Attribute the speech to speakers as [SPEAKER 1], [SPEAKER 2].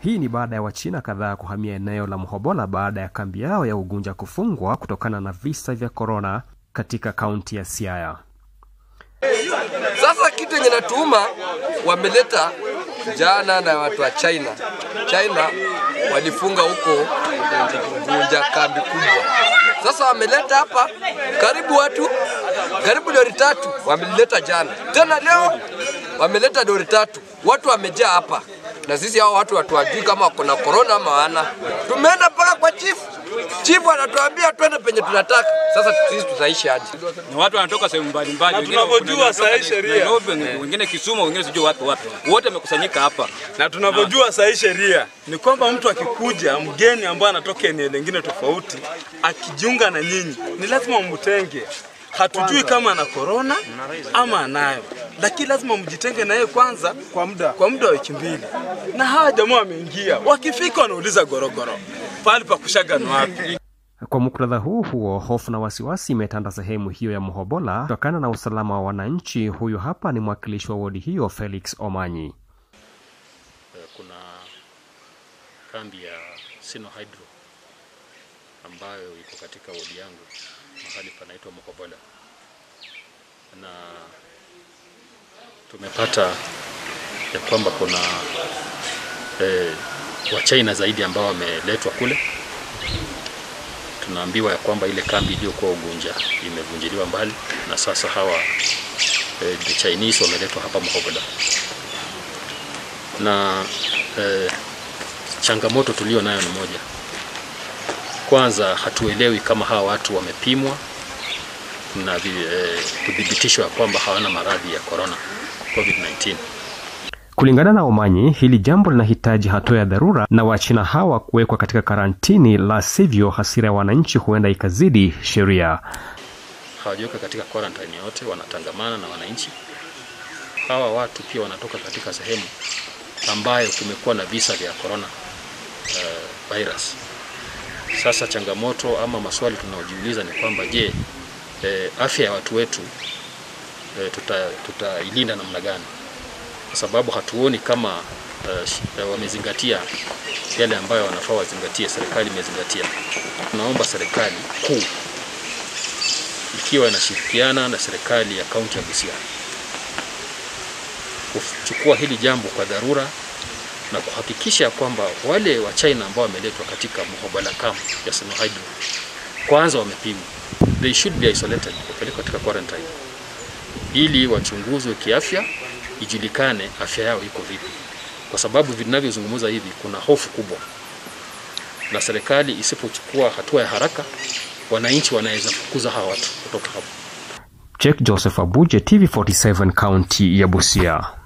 [SPEAKER 1] Hii ni baada ya Wachina kadhaa kuhamia eneo la Mhobola baada ya kambi yao ya Ugunja kufungwa kutokana na visa vya korona katika kaunti ya Siaya.
[SPEAKER 2] Sasa kitu yenye natuuma wameleta jana na watu wa China. China walifunga huko Ugunja kambi kubwa. Sasa wameleta hapa karibu watu karibu lori tatu wameleta jana, tena leo wameleta lori tatu, watu wamejaa hapa, na sisi hao watu hatuwajui kama wako na korona ama wana. Tumeenda mpaka kwa chifu, chifu anatuambia twende penye tunataka. Sasa sisi tutaishi aje?
[SPEAKER 3] Ni watu wanatoka sehemu mbalimbali,
[SPEAKER 4] Na
[SPEAKER 3] wengine
[SPEAKER 4] tunavyojua
[SPEAKER 3] kuna-
[SPEAKER 4] saa hii sheria.
[SPEAKER 3] Nairobi, wengine Kisumu, wengine sijui wapi wapi, wote wamekusanyika hapa.
[SPEAKER 4] na tunavyojua saa hii sheria ni kwamba mtu akikuja mgeni ambaye anatoka eneo lingine tofauti akijiunga na nyinyi ni lazima mtenge. Hatujui kama ana korona ama anayo, lakini lazima mjitenge na yeye kwanza kwa muda kwa muda wa wiki mbili. Na hawa jamaa wameingia, wakifika wanauliza gorogoro, pale pa kushaga ni wapi?
[SPEAKER 1] Kwa muktadha huu huo, hofu na wasiwasi imetanda sehemu hiyo ya Mhobola kutokana na usalama wa wananchi. Huyu hapa ni mwakilishi wa wodi hiyo Felix Omanyi.
[SPEAKER 5] kuna kambi ya Sino Hydro ambayo iko katika wodi yangu mahali panaitwa Mokobola, na tumepata ya kwamba kuna eh, Wachina zaidi ambao wameletwa kule. Tunaambiwa ya kwamba ile kambi iliyokuwa Ugunja imevunjiliwa mbali na sasa hawa eh, the Chinese wameletwa hapa Mokobola na eh, changamoto tulio nayo ni moja. Kwanza hatuelewi kama hawa watu wamepimwa na vi- eh, kuthibitishwa ya kwamba hawana maradhi ya corona COVID-19.
[SPEAKER 1] Kulingana na Omanyi, hili jambo linahitaji hatua ya dharura na Wachina hawa kuwekwa katika karantini, la sivyo hasira ya wananchi huenda ikazidi sheria.
[SPEAKER 5] Hawajaweka katika quarantine yote, wanatangamana na wananchi. Hawa watu pia wanatoka katika sehemu ambayo kumekuwa na visa vya corona uh, virus. Sasa changamoto ama maswali tunaojiuliza ni kwamba je, eh, afya ya watu wetu eh, tuta, tutailinda namna gani? Kwa sababu hatuoni kama eh, sh- eh, wamezingatia yale ambayo wanafaa wazingatie, serikali imezingatia. Tunaomba serikali kuu ikiwa inashirikiana na serikali ya kaunti ya Busia kuchukua hili jambo kwa dharura na kuhakikisha kwamba wale wa China ambao wameletwa katika Mhobola camp ya Sino Hydro kwanza wamepimwa, they should be isolated, wapelekwa katika quarantine ili wachunguzwe kiafya, ijulikane afya yao iko vipi, kwa sababu vinavyozungumza hivi kuna hofu kubwa, na serikali isipochukua hatua ya haraka, wananchi wanaweza fukuza hawa watu kutoka hapo.
[SPEAKER 1] Jake Joseph Abuje, TV47, kaunti ya Busia.